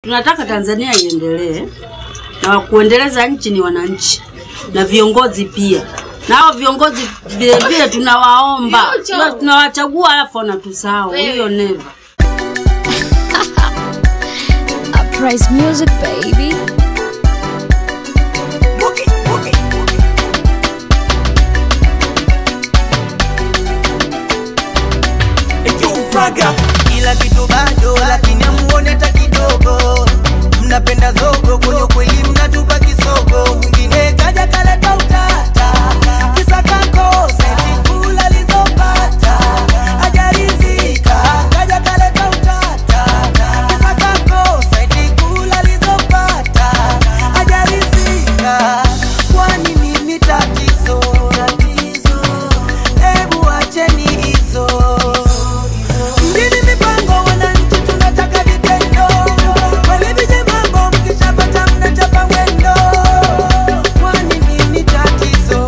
Tunataka Tanzania iendelee na kuendeleza nchi ni wananchi na viongozi pia, na hao viongozi vile vile tunawaomba, Tuna- tunawachagua alafu wanatusahau. Hiyo never. Uprise music, baby. Kila kitu bado, lakini amuone hata kidogo. Mnapenda zogo, kwenye kweli mnatupa kisogo. Mwingine kaja kaleta utata, kisa kakosa kula alizopata, hajaridhika. Kaja kaleta utata, kisa kakosa kula alizopata, hajaridhika. Kwani nini tatizo? Hebu acheni hizo Mjini mipango wananchi tunataka vitendo Kweli vije mambo mkishapata mnachapa mwendo Kwani nini tatizo?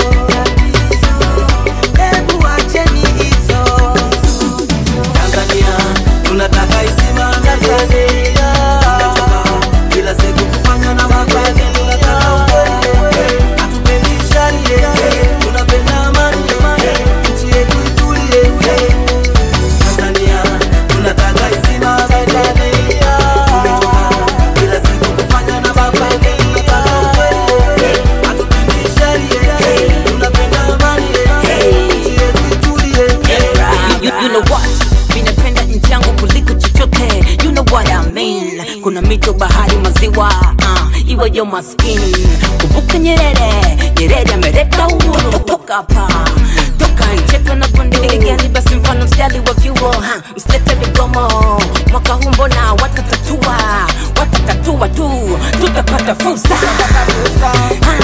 Hebu acheni hizo Tanzania tunataka isimame Tanzania Kila siku kufanya na mapenzi tunataka ukweli Hatupendi sharia tunapenda amani Nchi yetu itulie Tanzania tunataka isimame Tanzania Tumechoka kila siku kufanya na mapenzi tunataka ukweli Hatupendi sharia tunapenda amani Nchi yetu itulie you, you know what minapenda nchi yangu kuliko chochote you know what I mean kuna mito bahari maziwa uh, iwe yo maskini kumbuka nyerere nyerere ameleta uhuru toka hapa toka ncheto na gondigani basi mfano mstari wa vyuo ha, msilete migomo mwaka huu mbona watatatua watatatua tu tutapata fursa Ha, ha.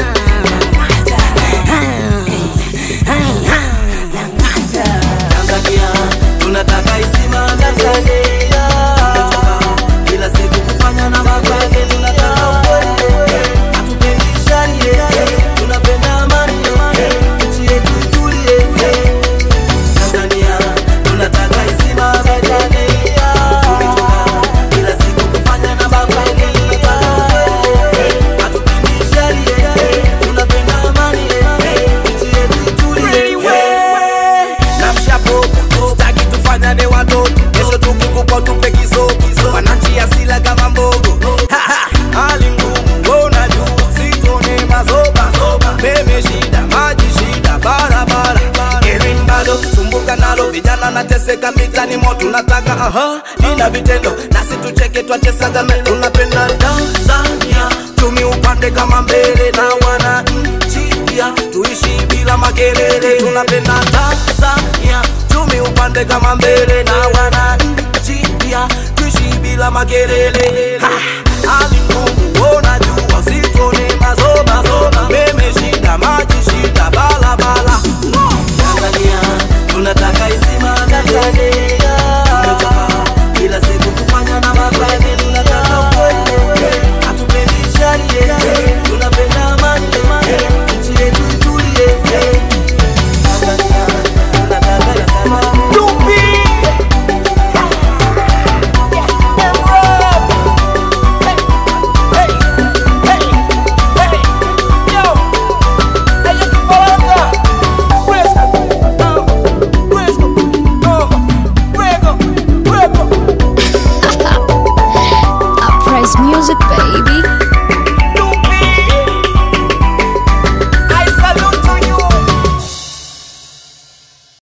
Ha, ha. Ha, Tanzania tunataka isimame Tanzania Tumechoka kila siku kufanya na mapenzi tunataka ukweli hatupendi sharia tunapenda amani nchi yetu itulie Tanzania tunataka isimame Tanzania Tumechoka kila siku kufanya na mapenzi tunataka ukweli hatupendi sharia tunapenda amani nchi yetu itulie na mshapo staki tufanyane watoto kesho tukikupa tupe kisogo wananchi asila kama mbogo Ha, ha, hali ngumu wewe unajua sitone mazoba meme shida maji shida barabara elimu bado sumbuka nalo vijana nateseka mitani mo tunataka aha ina vitendo nasi tucheke twachesaga me tunapenda Tanzania chumi upande kama mbele na wananchi pia tuishi bila makelele tunapenda Tanzania chumi upande kama mbele na wananchi pia tuishi bila makelele Ha, hali ngumu ona jua usitone mazoba meme shida maji shida balabala Tanzania tunataka isimame Tanzania tumechoka kila siku kufanya na mapenzi tunataka ukweli hatupendi sharia tunapenda amani nchi yetu itulie Tanzania tunataka isimame Uprise music, baby.